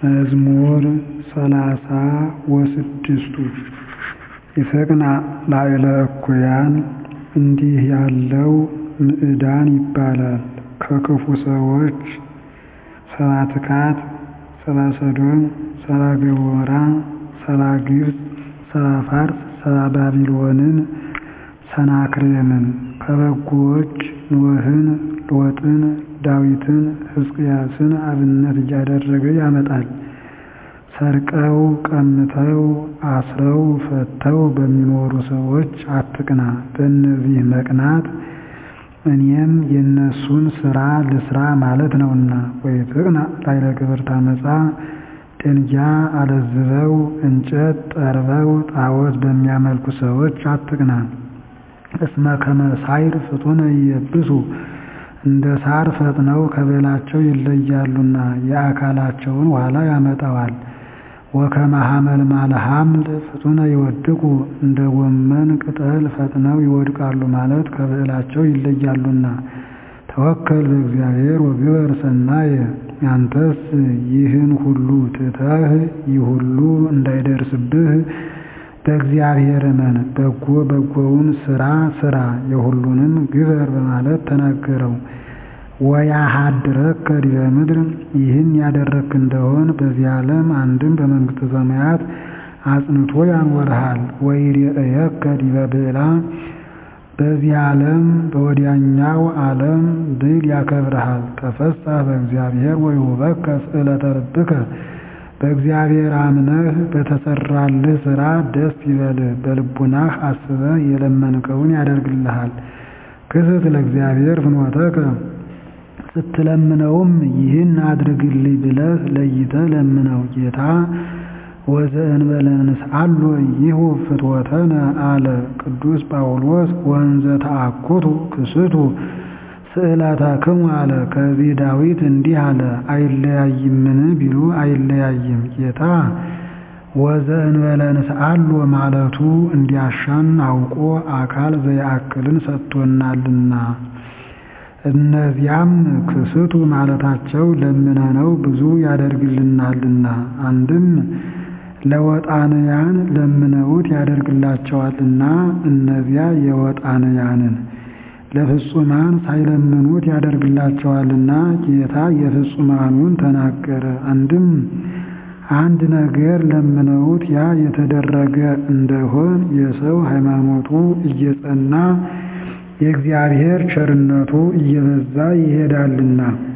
መዝሙር ሰላሳ ወስድስቱ ይሰቅና ላዕለ እኩያን እንዲህ ያለው ምዕዳን ይባላል። ከክፉ ሰዎች ሰባ ትካት፣ ሰባ ሰዶም፣ ሰባ ገሞራ፣ ሰባ ግብፅ፣ ሰባ ፋርስ፣ ሰባ ባቢሎንን፣ ሰናክሬምን ከበጎዎች ኖኅን፣ ሎጥን፣ ዳዊትን፣ ሕዝቅያስን አብነት እያደረገ ያመጣል። ሰርቀው ቀምተው አስረው ፈትተው በሚኖሩ ሰዎች አትቅና። በእነዚህ መቅናት እኔም የእነሱን ሥራ ልሥራ ማለት ነውና። ወይትቅና ላዕለ ግብርተ ዓመፃ ደንጊያ አለዝበው እንጨት ጠርበው ጣዖት በሚያመልኩ ሰዎች አትቅና። እስመ ከመ ሣዕር ፍጡነ ይየብሱ እንደ ሣር ፈጥነው ከቤላቸው ይለያሉና የአካላቸውን ዋላ ያመጣዋል። ወከመ ሐመልማለ ሐምል ፍጡነ ይወድቁ እንደ ጎመን ቅጠል ፈጥነው ይወድቃሉ ማለት ከብዕላቸው ይለያሉና። ተወከል በእግዚአብሔር ወግበር ሰናየ አንተስ ይህን ሁሉ ትተህ ይህ ሁሉ እንዳይደርስብህ በእግዚአብሔር እመን፣ በጎ በጎውን ሥራ ሥራ የሁሉንም ግበር በማለት ተናገረው። ወያሃድረከ ዲበ ምድር ይህን ያደረግክ እንደሆን በዚህ ዓለም አንድም በመንግሥተ ሰማያት አጽንቶ ያኖርሃል። ወይሬእየከ ዲበ ብዕላ በዚህ ዓለም በወዲያኛው ዓለም ድል ያከብርሃል። ተፈሳህ በእግዚአብሔር ወይሁበከ ስእለተ ልብከ በእግዚአብሔር አምነህ በተሰራልህ ሥራ ደስ ይበልህ። በልቡናህ አስበህ የለመንከውን ያደርግልሃል። ክስት ለእግዚአብሔር ፍኖተከ ስትለምነውም ይህን አድርግልኝ ብለህ ለይተህ ለምነው። ጌታ ወዘእንበለ ንስአሎ ይሁ ፍትወተነ አለ ቅዱስ ጳውሎስ። ወንዘ ተአኩቱ ክስቱ ስእለተክሙ አለ። ከዚህ ዳዊት እንዲህ አለ፣ አይለያይምን ቢሉ አይለያይም። ጌታ ወዘእንበለ ንስአሎ ማለቱ እንዲያሻን አውቆ አካል ዘየአክልን ሰጥቶናልና። እነዚያም ክስቱ ማለታቸው ለምነነው ብዙ ያደርግልናልና። አንድም ለወጣንያን ለምነውት ያደርግላቸዋልና እነዚያ የወጣንያንን ለፍጹማን ሳይለምኑት ያደርግላቸዋልና ጌታ የፍጹማኑን ተናገረ። አንድም አንድ ነገር ለምነውት ያ የተደረገ እንደሆን የሰው ሃይማኖቱ እየጸና የእግዚአብሔር ቸርነቱ እየበዛ ይሄዳልና።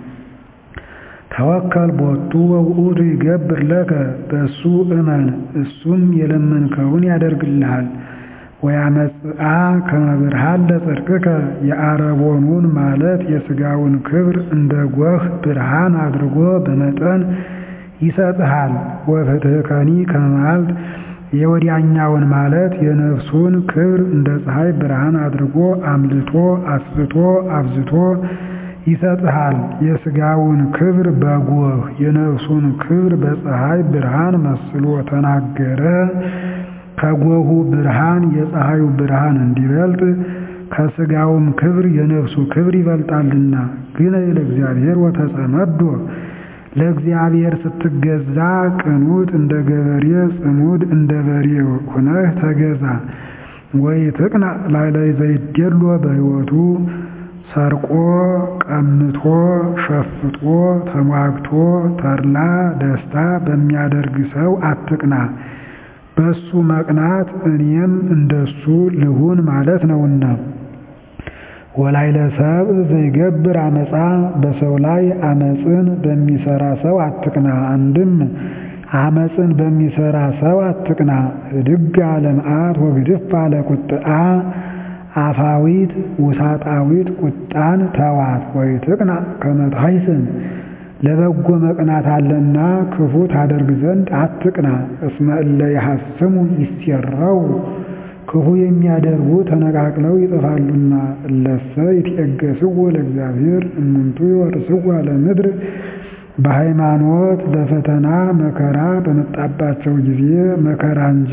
ተወከል ቦቱ ወውእቱ ይገብር ለከ በእሱ እመን እሱም የለመንከውን ያደርግልሃል። ወያመጽአ ከመ ብርሃን ለጽድቅከ የአረቦኑን ማለት የሥጋውን ክብር እንደ ጎህ ብርሃን አድርጎ በመጠን ይሰጥሃል። ወፍትሕከኒ ከመ መዓልት የወዲያኛውን ማለት የነፍሱን ክብር እንደ ፀሐይ ብርሃን አድርጎ አምልቶ አስፍቶ አብዝቶ ይሰጥሃል። የሥጋውን ክብር በጎህ የነፍሱን ክብር በፀሐይ ብርሃን መስሎ ተናገረ። ከጎሁ ብርሃን የፀሐዩ ብርሃን እንዲበልጥ ከሥጋውም ክብር የነፍሱ ክብር ይበልጣልና። ግን ለእግዚአብሔር ወተጸመዶ ለእግዚአብሔር ስትገዛ ቅኑት እንደ ገበሬ ጽሙድ እንደ በሬ ሁነህ ተገዛ። ወይ ትቅና ላዕለ ዘይዴሎ በሕይወቱ ሰርቆ ቀምቶ ሸፍጦ ተሟግቶ ተድላ ደስታ በሚያደርግ ሰው አትቅና። በሱ መቅናት እኔም እንደሱ ልሁን ማለት ነውና። ወላዕለ ሰብእ ዘይገብር አመፃ በሰው ላይ አመፅን በሚሰራ ሰው አትቅና። አንድም አመፅን በሚሰራ ሰው አትቅና። ህድግ ለመዓት ወግድፍ አለ ቁጥአ አፋዊት ውሳጣዊት ቁጣን ተዋት። ወይ ትቅና ከመ ትሐይስን ለበጎ መቅናት አለና ክፉ ታደርግ ዘንድ አትቅና። እስመ እለ ይሐስሙ ይሴረው ክፉ የሚያደርጉ ተነቃቅለው ይጠፋሉና። እለሰ ይትዔገሥዎ ለእግዚአብሔር እሙንቱ ይወርስዋ ለምድር በሃይማኖት ለፈተና መከራ በመጣባቸው ጊዜ መከራ እንጂ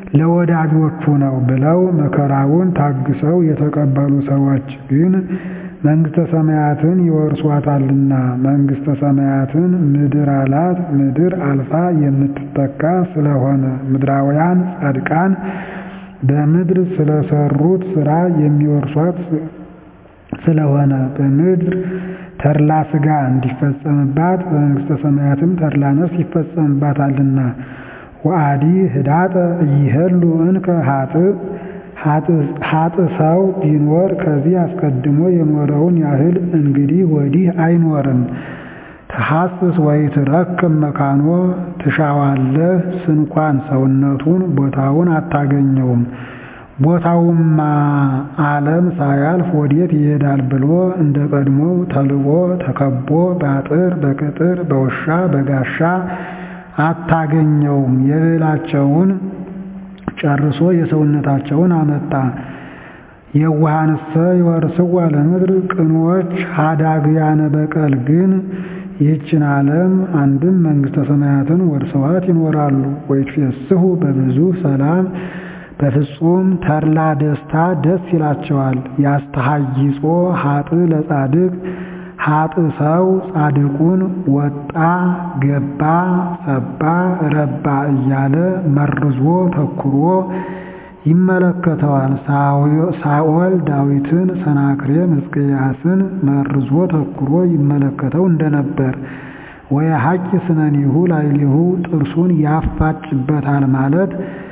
ለወዳጆቹ ነው ብለው መከራውን ታግሰው የተቀበሉ ሰዎች ግን መንግሥተ ሰማያትን ይወርሷታልና። መንግሥተ ሰማያትን ምድር አላት። ምድር አልፋ የምትተካ ስለሆነ ምድራውያን ጻድቃን በምድር ስለሰሩት ሥራ የሚወርሷት ስለሆነ በምድር ተድላ ሥጋ እንዲፈጸምባት በመንግሥተ ሰማያትም ተድላ ነፍስ ይፈጸምባታልና። ወአዲ ህዳጠ እይሄሉ እንከ ሀጥ ሰው ቢኖር ከዚህ አስቀድሞ የኖረውን ያህል እንግዲህ ወዲህ አይኖርም። ተሐስስ ወይ ትረክም መካኖ ትሻዋለህ ስንኳን ሰውነቱን ቦታውን አታገኘውም። ቦታውማ ዓለም ሳያልፍ ወዴት ይሄዳል ብሎ እንደ ቀድሞው ተልቦ ተከቦ በአጥር በቅጥር በውሻ በጋሻ አታገኘውም። የብዕላቸውን ጨርሶ የሰውነታቸውን አመጣ። የዋሃንሰ ይወርስዋ ለምድር ቅኖች ሀዳግያነ በቀል ግን ይህችን ዓለም አንድም መንግሥተ ሰማያትን ወርሰዋት ይኖራሉ። ወይትፌስሑ በብዙ ሰላም በፍጹም ተድላ ደስታ ደስ ይላቸዋል። ያስተሃይጾ ሀጥ ለጻድቅ ሀጥ ሰው ጻድቁን ወጣ ገባ ሰባ ረባ እያለ መርዞ ተኩሮ ይመለከተዋል። ሳኦል ዳዊትን፣ ሰናክሬም ሕዝቅያስን መርዞ ተኩሮ ይመለከተው እንደነበር ወየሐቂ ስነኒሁ ላዕሌሁ ጥርሱን ያፋጭበታል ማለት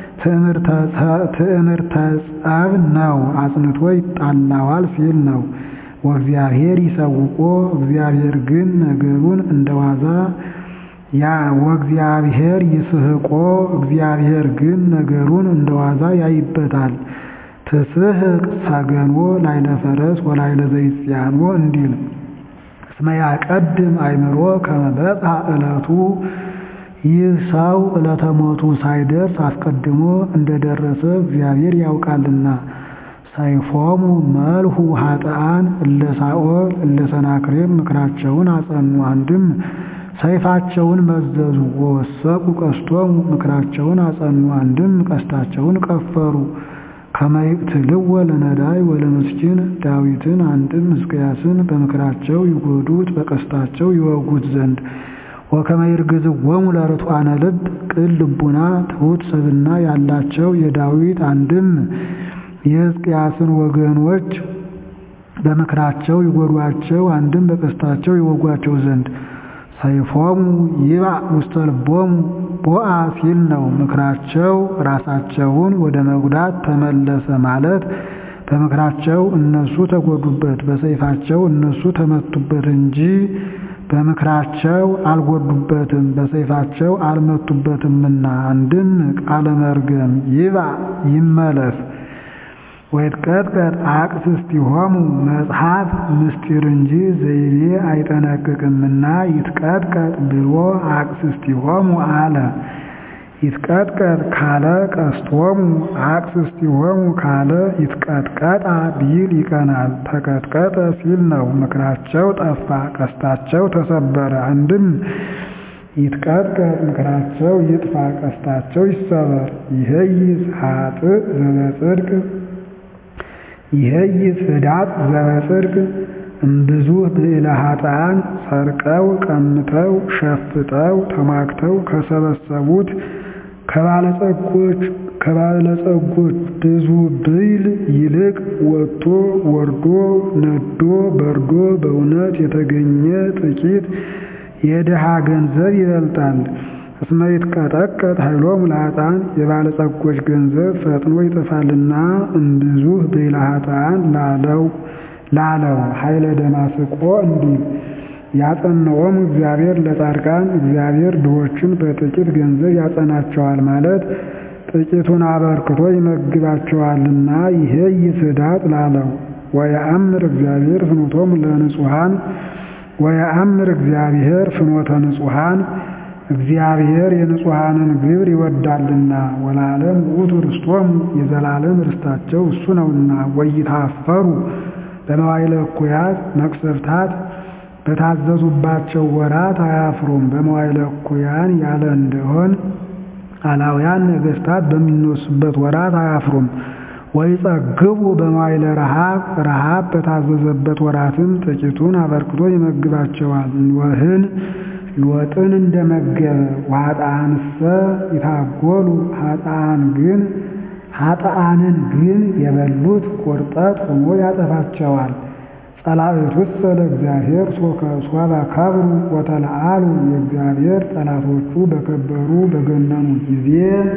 ትዕምርተ ጸብ ነው። አጽንቶ ይጣላዋል ሲል ነው። ወእግዚአብሔር ይሰውቆ እግዚአብሔር ግን ነገሩን እንደዋዛ ያ ወእግዚአብሔር ይስሕቆ እግዚአብሔር ግን ነገሩን እንደዋዛ ያይበታል። ትስሕቅ ሰገኖ ላይለ ፈረስ ወላይለ ዘይጽያኖ እንዲል እስመ ያቀድም አእምሮ ከመ በጽሐ ዕለቱ ይህ ሰው ዕለተ ሞቱ ሳይደርስ አስቀድሞ እንደደረሰ እግዚአብሔር ያውቃልና። ሰይፎሙ መልሁ ኃጥአን እለ ሳኦል እለ ሰናክሬም ምክራቸውን አጸኑ። አንድም ሰይፋቸውን መዘዙ። ወወሰቁ ቀስቶሙ ምክራቸውን አጸኑ። አንድም ቀስታቸውን ቀፈሩ። ከመ ይቅትልዎ ለነዳይ ወለምስኪን ዳዊትን አንድም ሕዝቅያስን በምክራቸው ይጎዱት በቀስታቸው ይወጉት ዘንድ ወከመ ይርግዝዎሙ ለርቱዓነ ልብ ቅን ልቡና ትሑት ሰብእና ያላቸው የዳዊት አንድም የሕዝቅያስን ወገኖች በምክራቸው ይጎዷቸው አንድም በቀስታቸው ይወጓቸው ዘንድ ሰይፎሙ ይባእ ውስተ ልቦሙ ቦአ ሲል ነው። ምክራቸው ራሳቸውን ወደ መጉዳት ተመለሰ ማለት በምክራቸው እነሱ ተጎዱበት፣ በሰይፋቸው እነሱ ተመቱበት እንጂ በምክራቸው አልጎዱበትም፣ በሰይፋቸው አልመቱበትምና። አንድም ቃለ መርገም ይባእ ይመለስ ወይትቀጥቀጥ አቅስስቲሆሙ መጽሐፍ ምስጢር እንጂ ዘይቤ አይጠነቅቅምና ይትቀጥቀጥ ብሎ አቅስስቲሆሙ አለ። ይትቀጥቀጥ ካለ ቀስቶሙ አቅስስቲሆሙ ካለ ይትቀጥቀጣ ቢል ይቀናል። ተቀጥቀጠ ሲል ነው። ምክራቸው ጠፋ፣ ቀስታቸው ተሰበረ። አንድም ይትቀጥቀጥ ምክራቸው ይጥፋ፣ ቀስታቸው ይሰበር። ይሄይስ ኃጥእ ዘበጽድቅ ይሄይስ ህዳጥ ዘበጽድቅ እምብዙ ብዕለ ኃጥአን ሰርቀው ቀምተው ሸፍጠው ተማክተው ከሰበሰቡት ከባለጸጎች ከባለጸጎች ብዙ ብዕል ይልቅ ወጥቶ ወርዶ ነዶ በርዶ በእውነት የተገኘ ጥቂት የድሃ ገንዘብ ይበልጣል። እስመ ይትቀጠቀጥ ኃይሎሙ ለኃጥአን የባለጸጎች ገንዘብ ፈጥኖ ይጠፋልና እምብዙሕ ብዕለ ኃጥአን ላለው ላለው ኃይለ ደማስቆ እንዲል ያጸናኦም እግዚአብሔር ለጻድቃን እግዚአብሔር ድሆችን በጥቂት ገንዘብ ያጸናቸዋል ማለት ጥቂቱን አበርክቶ ይመግባቸዋልና ይሄ ይስዳጥ ላለው ወየአምር እግዚአብሔር ፍኖቶሙ ለንጹሐን ወየአምር እግዚአብሔር ፍኖተ ንጹሐን እግዚአብሔር የንጹሐንን ግብር ይወዳልና ወላለም ውእቱ ርስቶሙ የዘላለም ርስታቸው እሱ ነውና ወይታፈሩ በመዋዕለ እኩያት መቅሰፍታት በታዘዙባቸው ወራት አያፍሩም። በመዋዕለ እኩያን ያለ እንደሆን አላውያን ነገሥታት በሚነሱበት ወራት አያፍሩም። ወይጸግቡ በመዋዕለ ረሃብ ረሃብ በታዘዘበት ወራትም ጥቂቱን አበርክቶ ይመግባቸዋል። ኖህን ሎጥን እንደመገበ ወኃጥአንሰ ይታጎሉ ኃጥአን ግን ኃጥአንን ግን የበሉት ቁርጠት ሆኖ ያጠፋቸዋል። ጸላእቱሰ ለእግዚአብሔር ሶበ ከብሩ ወተለአሉ የእግዚአብሔር ጠላቶቹ በከበሩ በገነኑ ጊዜ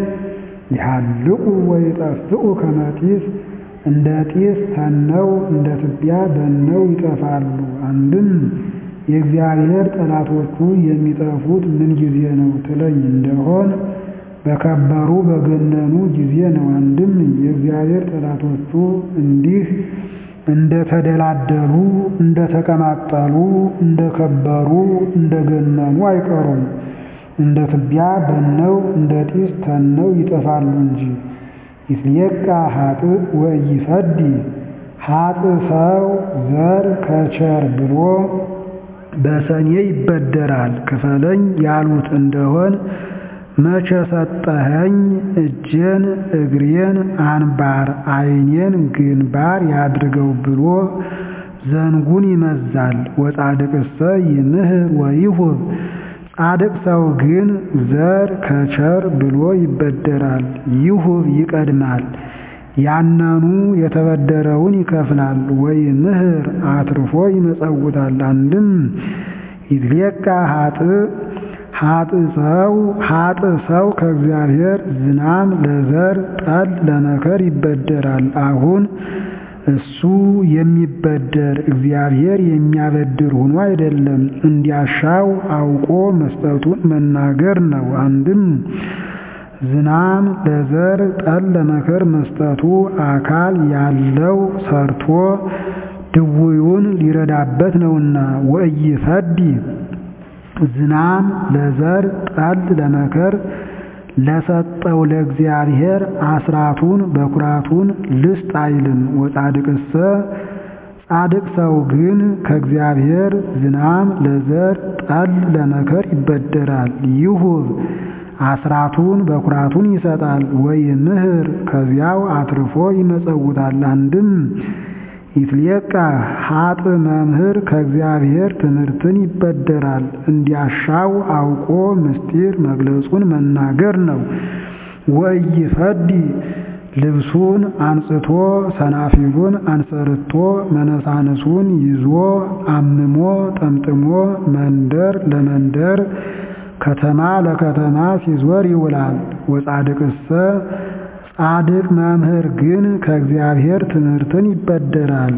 ይሃልቁ ወይጠፍኡ ከመ ጢስ እንደ ጢስ ተነው እንደ ትቢያ በነው ይጠፋሉ። አንድም የእግዚአብሔር ጠላቶቹ የሚጠፉት ምን ጊዜ ነው ትለኝ እንደሆን በከበሩ በገነኑ ጊዜ ነው። አንድም የእግዚአብሔር ጠላቶቹ እንዲህ እንደተደላደሉ እንደተቀማጠሉ እንደከበሩ እንደገነኑ አይቀሩም። እንደ ትቢያ በነው እንደ ጢስ ተነው ይጠፋሉ እንጂ። ይትሌቃ ኃጥእ ወኢይፈዲ ኃጥእ ሰው ዘር ከቸር ብሎ በሰኔ ይበደራል። ክፈለኝ ያሉት እንደሆን መቼ ሰጠኸኝ እጄን እግሬን አንባር ዓይኔን ግንባር ያድርገው ብሎ ዘንጉን ይመዛል። ወጻድቅሰ ይምህር ወይሁብ ጻድቅ ሰው ግን ዘር ከቸር ብሎ ይበደራል። ይሁብ ይቀድማል። ያነኑ የተበደረውን ይከፍላል። ወይምህር አትርፎ ይመጸውታል። አንድም ይትሌቃ ኃጥእ ኃጥእ ሰው ኃጥእ ሰው ከእግዚአብሔር ዝናም ለዘር ጠል ለመከር ይበደራል። አሁን እሱ የሚበደር እግዚአብሔር የሚያበድር ሆኖ አይደለም፣ እንዲያሻው አውቆ መስጠቱን መናገር ነው። አንድም ዝናም ለዘር ጠል ለመከር መስጠቱ አካል ያለው ሰርቶ ድውዩን ሊረዳበት ነውና ወኢይፈዲ ዝናም ለዘር ጠል ለመከር ለሰጠው ለእግዚአብሔር አስራቱን በኩራቱን ልስጥ አይልም። ወጻድቅሰ ጻድቅ ሰው ግን ከእግዚአብሔር ዝናም ለዘር ጠል ለመከር ይበደራል። ይሁብ አስራቱን በኩራቱን ይሰጣል። ወይምህር ከዚያው አትርፎ ይመጸውታል። አንድም ይትሌቃ ኃጥእ መምህር ከእግዚአብሔር ትምህርትን ይበደራል። እንዲያሻው አውቆ ምስጢር መግለጹን መናገር ነው። ወኢይፈዲ ልብሱን አንጽቶ ሰናፊሉን አንሰርቶ መነሳንሱን ይዞ አምሞ ጠምጥሞ መንደር ለመንደር ከተማ ለከተማ ሲዞር ይውላል። ወጻድቅሰ ጻድቅ መምህር ግን ከእግዚአብሔር ትምህርትን ይበደራል።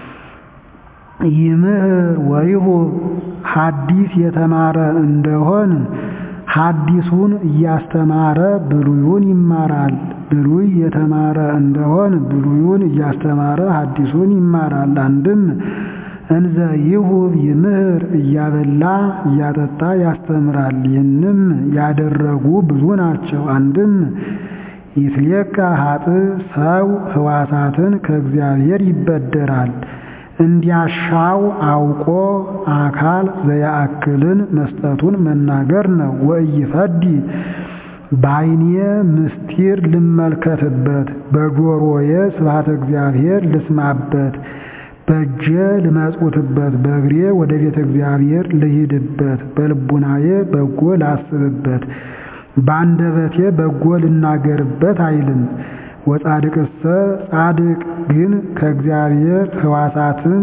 ይምህር ወይሁብ ሐዲስ የተማረ እንደሆን ሐዲሱን እያስተማረ ብሉዩን ይማራል። ብሉይ የተማረ እንደሆን ብሉዩን እያስተማረ ሐዲሱን ይማራል። አንድም እንዘ ይሁብ ይምህር እያበላ እያጠጣ ያስተምራል። ይህንም ያደረጉ ብዙ ናቸው። አንድም ይትሌቃ ኃጥእ ሰው ሕዋሳትን ከእግዚአብሔር ይበደራል። እንዲያሻው አውቆ አካል ዘያአክልን መስጠቱን መናገር ነው። ወኢይፈዲ በዓይኔ ምስጢር ልመልከትበት፣ በጆሮዬ ስብሐተ እግዚአብሔር ልስማበት፣ በእጄ ልመጽውትበት፣ በእግሬ ወደ ቤተ እግዚአብሔር ልሂድበት፣ በልቡናዬ በጎ ላስብበት፣ በአንደበቴ በጎ ልናገርበት አይልም። ወጻድቅሰ ጻድቅ ግን ከእግዚአብሔር ሕዋሳትን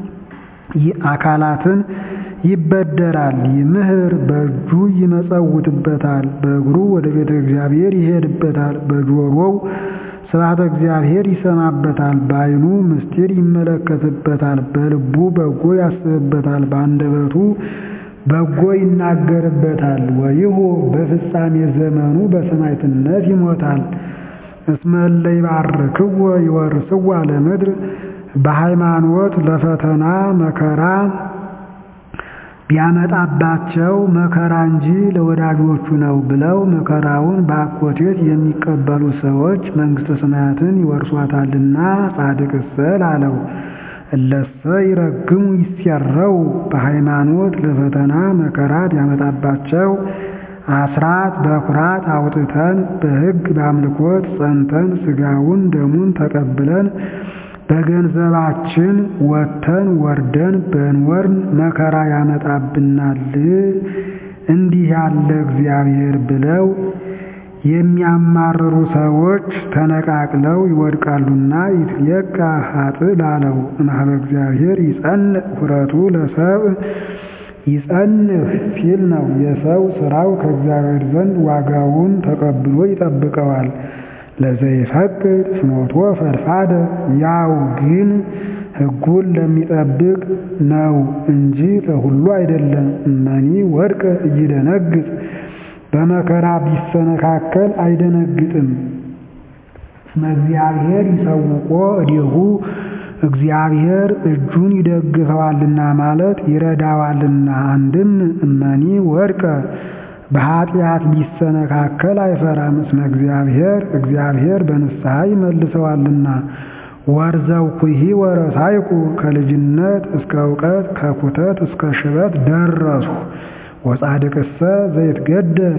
አካላትን ይበደራል። ይምህር በእጁ ይመጸውትበታል፣ በእግሩ ወደ ቤተ እግዚአብሔር ይሄድበታል፣ በጆሮው ስብሐተ እግዚአብሔር ይሰማበታል፣ በዓይኑ ምስጢር ይመለከትበታል፣ በልቡ በጎ ያስብበታል፣ በአንደበቱ በጎ ይናገርበታል። ወይሁ በፍጻሜ ዘመኑ በሰማዕትነት ይሞታል። እስመ እለ ይባርክዎ ይወርስዋ ለምድር በሃይማኖት ለፈተና መከራ ቢያመጣባቸው መከራ እንጂ ለወዳጆቹ ነው ብለው መከራውን በአኮቴት የሚቀበሉ ሰዎች መንግሥተ ሰማያትን ይወርሷታልና። ጻድቅሰ ላለው እለሰ ይረግሙ ይሴረው በሃይማኖት ለፈተና መከራ ቢያመጣባቸው አስራት በኩራት አውጥተን በሕግ በአምልኮት ጸንተን ሥጋውን ደሙን ተቀብለን በገንዘባችን ወጥተን ወርደን በንወርን መከራ ያመጣብናል እንዲህ ያለ እግዚአብሔር ብለው የሚያማርሩ ሰዎች ተነቃቅለው ይወድቃሉና ይትየቃ ኃጥእ ላለው እምኀበ እግዚአብሔር ይጸንዕ ሑረቱ ለሰብእ ይጸንዕ ሲል ነው። የሰው ሥራው ከእግዚአብሔር ዘንድ ዋጋውን ተቀብሎ ይጠብቀዋል። ለዘይፈቅድ ፍኖቶ ፈድፋደ ያው ግን ሕጉን ለሚጠብቅ ነው እንጂ ለሁሉ አይደለም። እመኒ ወድቀ እይደነግጥ በመከራ ቢሰነካከል አይደነግጥም። እስመ እግዚአብሔር ይሰውቆ እዴሁ እግዚአብሔር እጁን ይደግፈዋልና ማለት ይረዳዋልና። አንድም እመኒ ወድቀ በኃጢአት ቢሰነካከል አይፈራም። እስመ እግዚአብሔር እግዚአብሔር በንስሐ ይመልሰዋልና። ወርዘውኩሂ ወረሳይኩ ከልጅነት እስከ እውቀት ከኩተት እስከ ሽበት ደረሱ። ወጻድቅሰ ዘይትገደፍ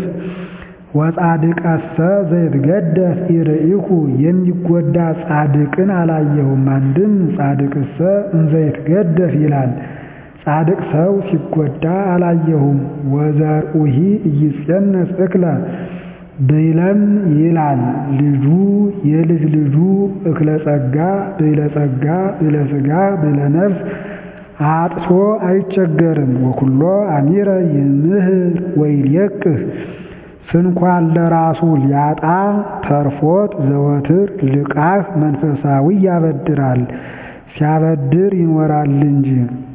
ወጻድቀሰ ዘይትገደፍ ኢርኢኩ የሚጎዳ ጻድቅን አላየሁም። አንድም ጻድቅሰ እንዘይትገደፍ ይላል። ጻድቅ ሰው ሲጎዳ አላየሁም። ወዘርኡሂ ኢይጼነስ እክለ ብይለም ይላል ልጁ የልጅ ልጁ እክለ ጸጋ ብይለ ጸጋ ብይለ ሥጋ ብይለ ነፍስ አጥቶ አይቸገርም። ወኩሎ አሚረ ይምህር ወይልየቅህ ስንኳን ለራሱ ሊያጣ ተርፎት ዘወትር ልቃህ መንፈሳዊ ያበድራል ሲያበድር ይኖራል እንጂ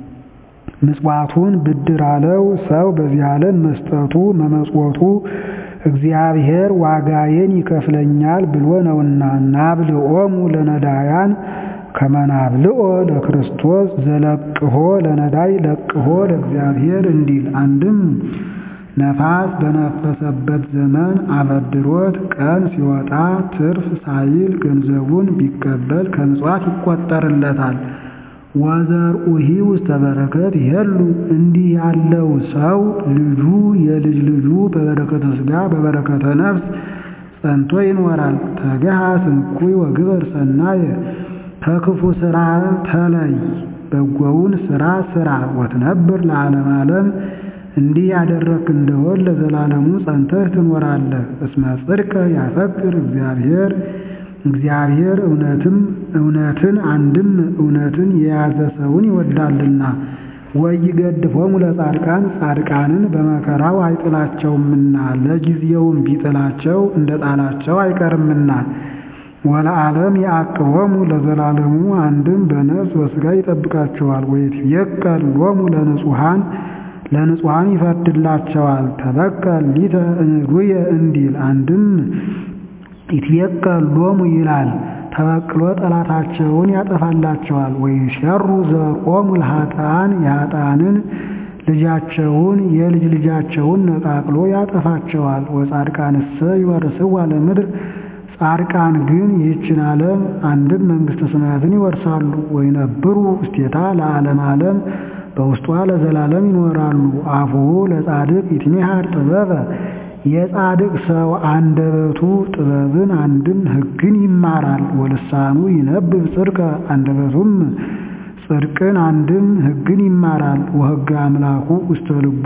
ምጽዋቱን ብድር አለው። ሰው በዚህ ዓለም መስጠቱ መመጽወቱ እግዚአብሔር ዋጋዬን ይከፍለኛል ብሎ ነውና ናብልኦሙ ለነዳያን ከመናብልኦ ለክርስቶስ ዘለቅሆ ለነዳይ ለቅሆ ለእግዚአብሔር እንዲል አንድም ነፋስ በነፈሰበት ዘመን አበድሮት ቀን ሲወጣ ትርፍ ሳይል ገንዘቡን ቢቀበል ከምጽዋት ይቆጠርለታል። ወዘርኡሂ ውስተ በረከት ይሄሉ እንዲህ ያለው ሰው ልጁ የልጅ ልጁ በበረከተ ሥጋ በበረከተ ነፍስ ጸንቶ ይኖራል። ተገሃ ስንኩይ ወግበር ሰናየ ከክፉ ሥራ ተለይ በጎውን ሥራ ሥራ ወትነብር ለዓለም ዓለም እንዲህ ያደረክ እንደሆን ለዘላለሙ ጸንተህ ትኖራለህ። እስመ ጽድቀ ያፈቅር እግዚአብሔር እግዚአብሔር እውነትም እውነትን አንድም እውነትን የያዘ ሰውን ይወዳልና። ወይገድፎሙ ለጻድቃን ጻድቃንን በመከራው አይጥላቸውምና ለጊዜውም ቢጥላቸው እንደ ጣላቸው አይቀርምና። ወለዓለም ያዕቅቦሙ ለዘላለሙ አንድም በነፍስ በሥጋ ይጠብቃቸዋል። ወይትቤቀል ሎሙ ለንጹሐን ለንጹሐን ይፈርድላቸዋል። ተበቀል ሊተ እንዱየ እንዲል አንድም ይትቤቀል ሎሙ ይላል ተበቅሎ ጠላታቸውን ያጠፋላቸዋል። ወይሸሩ ዘቆሙ ለኃጥአን የኃጥአንን ልጃቸውን የልጅ ልጃቸውን ነቃቅሎ ያጠፋቸዋል። ወጻድቃንሰ ይወርስዋ ለምድር ጻድቃን ግን ይህችን ዓለም አንድም መንግሥተ ሰማያትን ይወርሳሉ። ወይነብሩ ውስቴታ ለዓለም ዓለም በውስጧ ለዘላለም ይኖራሉ። አፉሁ ለጻድቅ ይትሜሃር ጥበበ የጻድቅ ሰው አንደበቱ ጥበብን አንድም ሕግን ይማራል። ወልሳኑ ይነብብ ጽድቀ አንደበቱም ጽድቅን አንድም ሕግን ይማራል። ወሕገ አምላኩ ውስተ ልቡ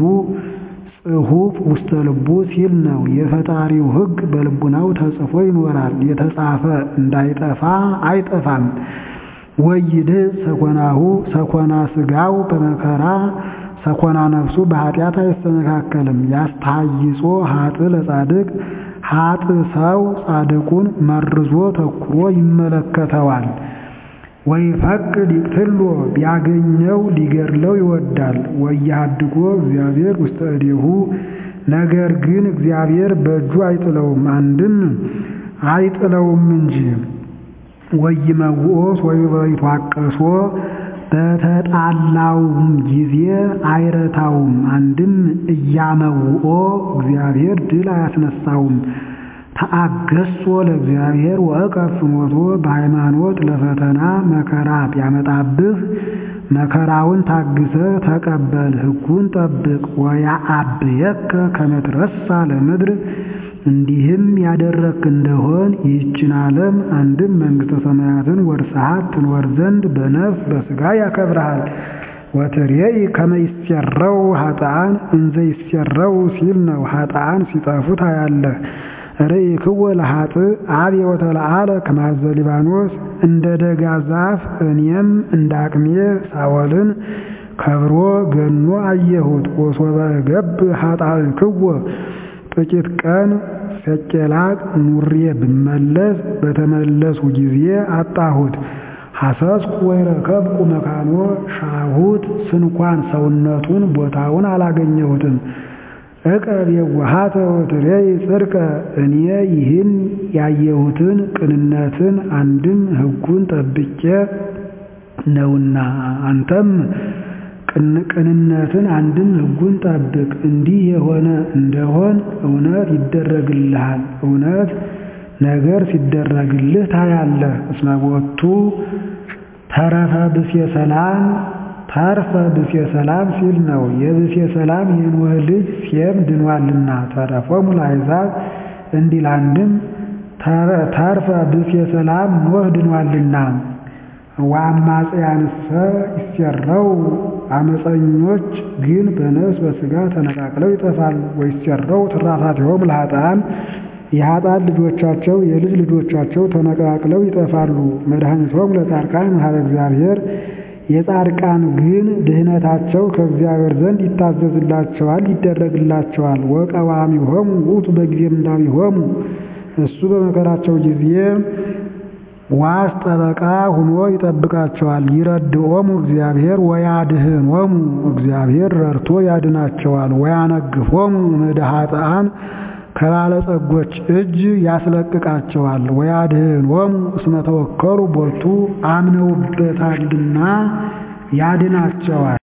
ጽሑፍ ውስተ ልቡ ሲል ነው። የፈጣሪው ሕግ በልቡናው ተጽፎ ይኖራል። የተጻፈ እንዳይጠፋ አይጠፋም። ወይድህ ሰኮናሁ ሰኮና ሥጋው በመከራ ሰኮና ነፍሱ በኃጢአት አይሰነካከልም። ያስተሃይጾ ኃጥእ ለጻድቅ ኃጥእ ሰው ጻድቁን መርዞ ተኩሮ ይመለከተዋል። ወይፈቅድ ይቅትሎ ቢያገኘው ሊገድለው ይወዳል። ወያድጎ እግዚአብሔር ውስተ እዴሁ ነገር ግን እግዚአብሔር በእጁ አይጥለውም፣ አንድም አይጥለውም እንጂ ወይመውኦስ ወይትዋቀሶ በተጣላውም ጊዜ አይረታውም። አንድም እያመውኦ እግዚአብሔር ድል አያስነሳውም። ተአገሶ ለእግዚአብሔር ወእቀብ ፍኖቶ በሃይማኖት ለፈተና መከራ ቢያመጣብህ መከራውን ታግሰህ ተቀበል፣ ሕጉን ጠብቅ። ወያአብየከ ከመ ትረሳ ለምድር እንዲህም ያደረግክ እንደሆን ይህችን ዓለም አንድም መንግሥተ ሰማያትን ወርስሃት ትኖር ዘንድ በነፍስ በሥጋ ያከብርሃል። ወትሬኢ ከመ ይሴረው ኃጥአን እንዘ ይሴረው ሲል ነው። ኃጥአን ሲጠፉ ታያለህ። ርኢክወ ለኃጥእ አብየ ወተለዓለ ከማዘ ሊባኖስ እንደ ደጋ ዛፍ እኔም እንደ አቅሜ ሳወልን ከብሮ ገኖ አየሁት። ወሶበ እገብ ኃጣእክወ ጥቂት ቀን ሰቄላቅ ኑሬ ብመለስ በተመለሱ ጊዜ አጣሁት። ሐሰስኩ ወይረከብኩ መካኖ ሻሁት ስንኳን ሰውነቱን ቦታውን አላገኘሁትም። ዕቀብ የዋሃተ ወትሬይ ጽድቀ እኔ ይህን ያየሁትን ቅንነትን አንድም ሕጉን ጠብቄ ነውና አንተም ቅንነትን አንድም ሕጉን ጠብቅ። እንዲህ የሆነ እንደሆን እውነት ይደረግልሃል። እውነት ነገር ሲደረግልህ ታያለህ። እስመ ቦቱ ተረፈ ብሴ ሰላም ተርፈ ብሴ ሰላም ሲል ነው። የብሴ ሰላም የኖህ ልጅ ሴም ድኗልና ተረፎሙ ለአሕዛብ እንዲል አንድም ተርፈ ብሴ ሰላም ኖህ ድኗልና ወአማጽያንሰ ይሴረው አመፀኞች ግን በነፍስ በሥጋ ተነቃቅለው ይጠፋሉ። ወይሴረው ትራፋቲሆሙ ለኃጥአን የኃጥአን ልጆቻቸው የልጅ ልጆቻቸው ተነቃቅለው ይጠፋሉ። መድኃኒቶሙ ለጻድቃን እምኀበ እግዚአብሔር የጻድቃን ግን ድህነታቸው ከእግዚአብሔር ዘንድ ይታዘዝላቸዋል ይደረግላቸዋል። ወቀዋሚሆሙ ውእቱ በጊዜ ምንዳቤሆሙ እሱ በመከራቸው ጊዜ ዋስ ጠበቃ ሁኖ ይጠብቃቸዋል። ይረድኦሙ እግዚአብሔር ወያድኅኖሙ እግዚአብሔር ረድቶ ያድናቸዋል። ወያነግፎሙ እምእደ ኃጥአን ከባለጸጎች እጅ ያስለቅቃቸዋል። ወያድኅኖሙ እስመ ተወከሉ ቦቱ አምነውበታልና ያድናቸዋል።